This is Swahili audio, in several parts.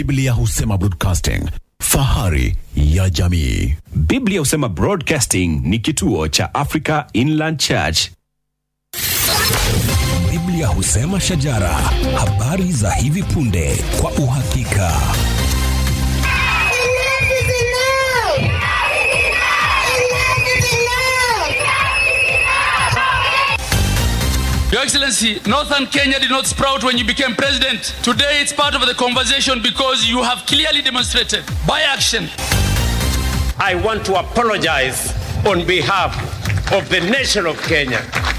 Biblia husema broadcasting, fahari ya jamii. Biblia husema Broadcasting ni kituo cha Africa Inland Church. Biblia husema shajara, habari za hivi punde kwa uhakika. Your Excellency, Northern Kenya did not sprout when you became president. Today it's part of the conversation because you have clearly demonstrated by action I want to apologize on behalf of the nation of Kenya.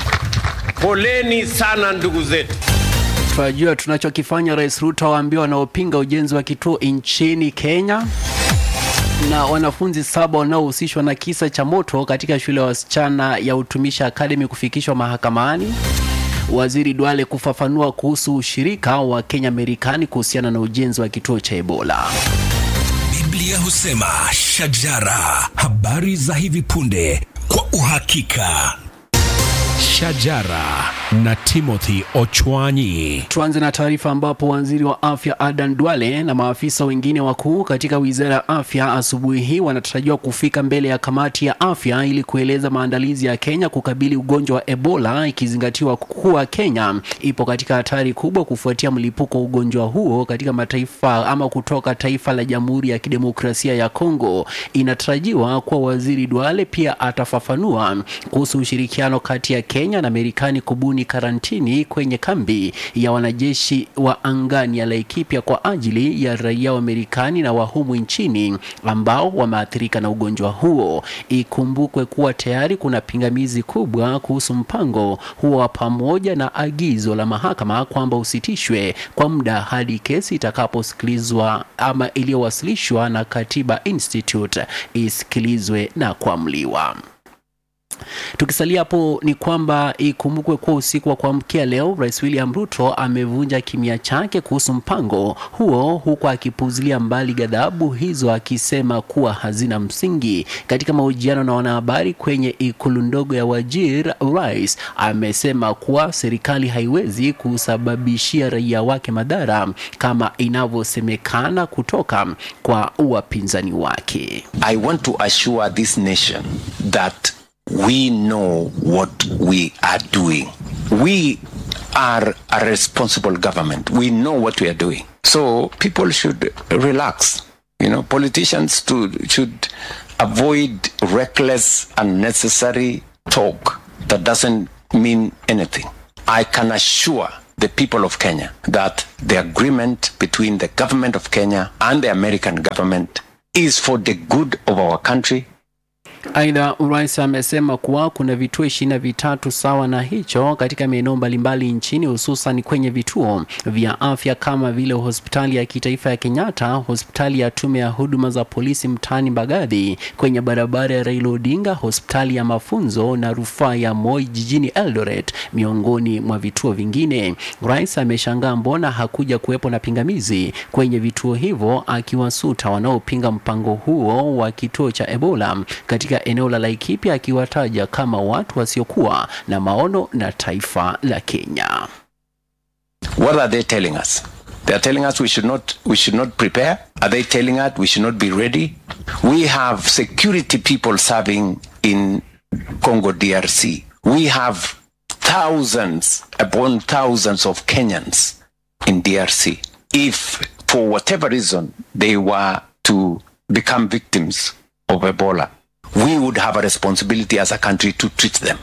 Poleni sana ndugu zetu. Tunajua tunachokifanya. Rais Ruto waambia wanaopinga ujenzi wa kituo nchini Kenya na wanafunzi saba wanaohusishwa na kisa cha moto katika shule ya wasichana ya Utumishi Academy kufikishwa mahakamani. Waziri Duale kufafanua kuhusu ushirika wa Kenya Marekani kuhusiana na ujenzi wa kituo cha Ebola. Biblia husema shajara, habari za hivi punde kwa uhakika. Shajara na Timothy Ochwanyi. Tuanze na taarifa ambapo waziri wa afya Adan Duale na maafisa wengine wakuu katika wizara ya afya asubuhi hii wanatarajiwa kufika mbele ya kamati ya afya ili kueleza maandalizi ya Kenya kukabili ugonjwa wa Ebola, ikizingatiwa kuwa Kenya ipo katika hatari kubwa kufuatia mlipuko wa ugonjwa huo katika mataifa ama kutoka taifa la Jamhuri ya Kidemokrasia ya Kongo. Inatarajiwa kuwa waziri Duale pia atafafanua kuhusu ushirikiano kati ya Kenya na Marekani kubuni karantini kwenye kambi ya wanajeshi wa angani ya Laikipia kwa ajili ya raia wa Marekani na wa humu nchini ambao wameathirika na ugonjwa huo. Ikumbukwe kuwa tayari kuna pingamizi kubwa kuhusu mpango huo wa pamoja na agizo la mahakama kwamba usitishwe kwa muda hadi kesi itakaposikilizwa ama iliyowasilishwa na Katiba Institute isikilizwe na kuamliwa. Tukisalia hapo ni kwamba ikumbukwe kuwa usiku wa kuamkia leo, Rais William Ruto amevunja kimya chake kuhusu mpango huo, huku akipuuzilia mbali ghadhabu hizo, akisema kuwa hazina msingi. Katika mahojiano na wanahabari kwenye ikulu ndogo ya Wajir, Rais amesema kuwa serikali haiwezi kusababishia raia wake madhara kama inavyosemekana kutoka kwa wapinzani wake. I want to assure this nation that we know what we are doing. We are a responsible government. We know what we are doing. So people should relax. You know, politicians to, should avoid reckless, unnecessary talk that doesn't mean anything. I can assure the people of Kenya that the agreement between the government of Kenya and the American government is for the good of our country Aidha, rais amesema kuwa kuna vituo ishirini na vitatu sawa na hicho katika maeneo mbalimbali nchini, hususan kwenye vituo vya afya kama vile hospitali ya kitaifa ya Kenyatta, hospitali ya tume ya huduma za polisi mtaani Mbagathi, kwenye barabara ya Raila Odinga, hospitali ya mafunzo na rufaa ya Moi jijini Eldoret, miongoni mwa vituo vingine. Rais ameshangaa mbona hakuja kuwepo na pingamizi kwenye vituo hivyo, akiwasuta wanaopinga mpango huo wa kituo cha Ebola katika eneo la Laikipia akiwataja kama watu wasiokuwa na maono na taifa la Kenya. What are they telling us? They are telling us we should not we should not prepare. Are they telling us we should not be ready? We have security people serving in Congo DRC. We have thousands upon thousands of Kenyans in DRC. If for whatever reason they were to become victims of Ebola, we would have a responsibility as a country to treat them.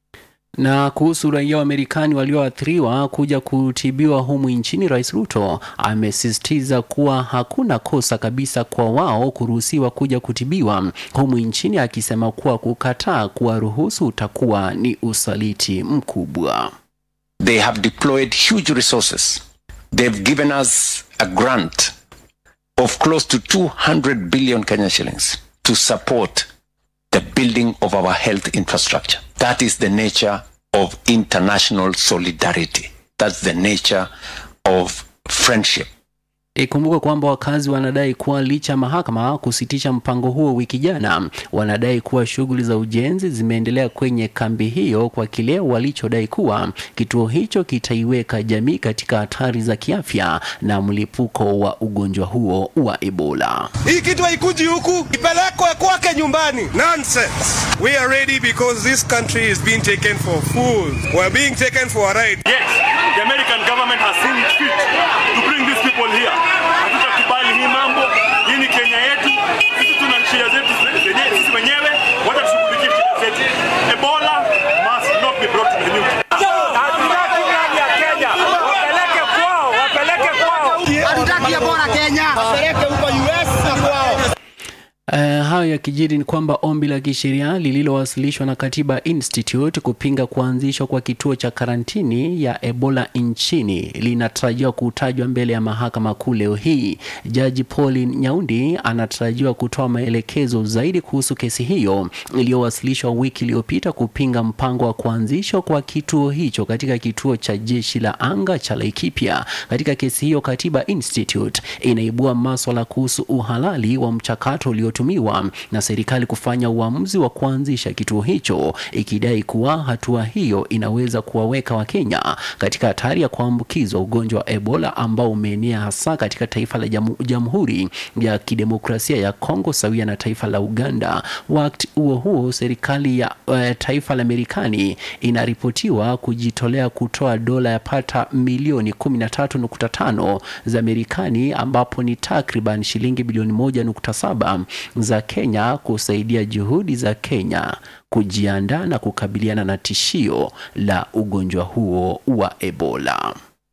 Na kuhusu raia wa Marekani walioathiriwa kuja kutibiwa humu nchini, Rais Ruto amesisitiza kuwa hakuna kosa kabisa kwa wao kuruhusiwa kuja kutibiwa humu nchini, akisema kuwa kukataa kuwaruhusu utakuwa ni usaliti mkubwa. They have deployed huge resources. They've given us a grant of close to 200 billion Kenya shillings to support the building of our health infrastructure. That is the nature of international solidarity. That's the nature of friendship. Ikumbuka kwamba wakazi wanadai kuwa licha ya mahakama kusitisha mpango huo wiki jana, wanadai kuwa shughuli za ujenzi zimeendelea kwenye kambi hiyo kwa kile walichodai kuwa kituo hicho kitaiweka jamii katika hatari za kiafya na mlipuko wa ugonjwa huo wa Ebola. Hii kitu haikuji huku, ipelekwe kwake nyumbani. Nonsense. We are ready because this country is being taken for fools. We are being taken for a ride. Yes, the American government has seen it fit to bring these people here. Hatutakubali hii mambo. Hii ni Kenya yetu. Sisi tuna shida zetu zenyewe sisi wenyewe. Wacha tushughulikie shida zetu. Ebola must not be brought to the news. Hatutaki ndani ya Kenya. Wapeleke kwao, wapeleke kwao. Hatutaki Ebola Kenya, wapeleke huko US na kwao. Uh, hayo yakijiri ni kwamba ombi la kisheria lililowasilishwa na Katiba Institute kupinga kuanzishwa kwa kituo cha karantini ya Ebola nchini linatarajiwa kutajwa mbele ya mahakama kuu leo hii. Jaji Pauline Nyaundi anatarajiwa kutoa maelekezo zaidi kuhusu kesi hiyo iliyowasilishwa wiki iliyopita kupinga mpango wa kuanzishwa kwa kituo hicho katika kituo cha jeshi la anga cha Laikipia. Katika kesi hiyo, Katiba Institute inaibua maswala kuhusu uhalali wa mchakato ulio tumiwa na serikali kufanya uamuzi wa kuanzisha kituo hicho ikidai kuwa hatua hiyo inaweza kuwaweka Wakenya katika hatari ya kuambukizwa ugonjwa wa Ebola ambao umeenea hasa katika taifa la jamu, Jamhuri ya Kidemokrasia ya Kongo sawia na taifa la Uganda. Wakati huo huo, serikali ya uh, taifa la Marekani inaripotiwa kujitolea kutoa dola ya pata milioni 13.5 za Marekani ambapo ni takriban shilingi bilioni 1.7 za Kenya kusaidia juhudi za Kenya kujiandaa na kukabiliana na tishio la ugonjwa huo wa Ebola.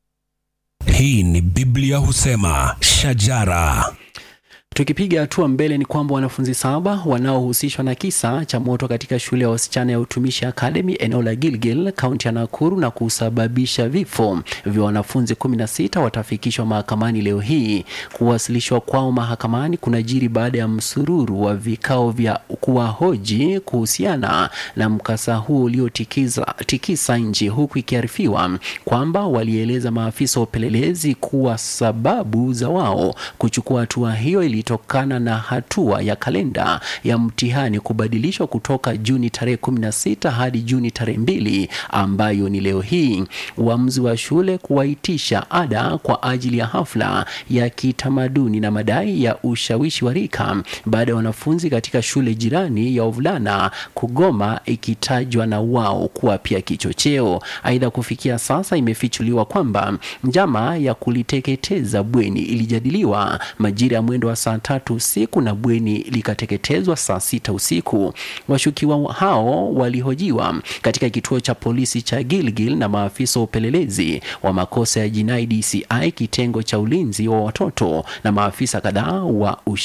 Hii ni Biblia husema shajara. Tukipiga hatua mbele ni kwamba wanafunzi saba wanaohusishwa na kisa cha moto katika shule ya wasichana ya utumishi Academy eneo la Gilgil kaunti ya Nakuru na kusababisha vifo vya wanafunzi 16 watafikishwa mahakamani leo hii. Kuwasilishwa kwao mahakamani kunajiri baada ya msururu wa vikao vya kuwahoji kuhusiana na mkasa huo uliotikisa tikisa nchi, huku ikiarifiwa kwamba walieleza maafisa wa upelelezi kuwa sababu za wao kuchukua hatua hiyo ili ilitokana na hatua ya kalenda ya mtihani kubadilishwa kutoka Juni tarehe 16 hadi Juni tarehe mbili ambayo ni leo hii. Uamuzi wa shule kuwaitisha ada kwa ajili ya hafla ya kitamaduni na madai ya ushawishi wa rika baada ya wanafunzi katika shule jirani ya wavulana kugoma ikitajwa na wao kuwa pia kichocheo. Aidha, kufikia sasa imefichuliwa kwamba njama ya kuliteketeza bweni ilijadiliwa majira ya mwendo wa saa tatu usiku na bweni likateketezwa saa sita usiku. Washukiwa hao walihojiwa katika kituo cha polisi cha Gilgil na maafisa wa upelelezi wa makosa ya jinai DCI kitengo cha ulinzi wa watoto na maafisa kadhaa wa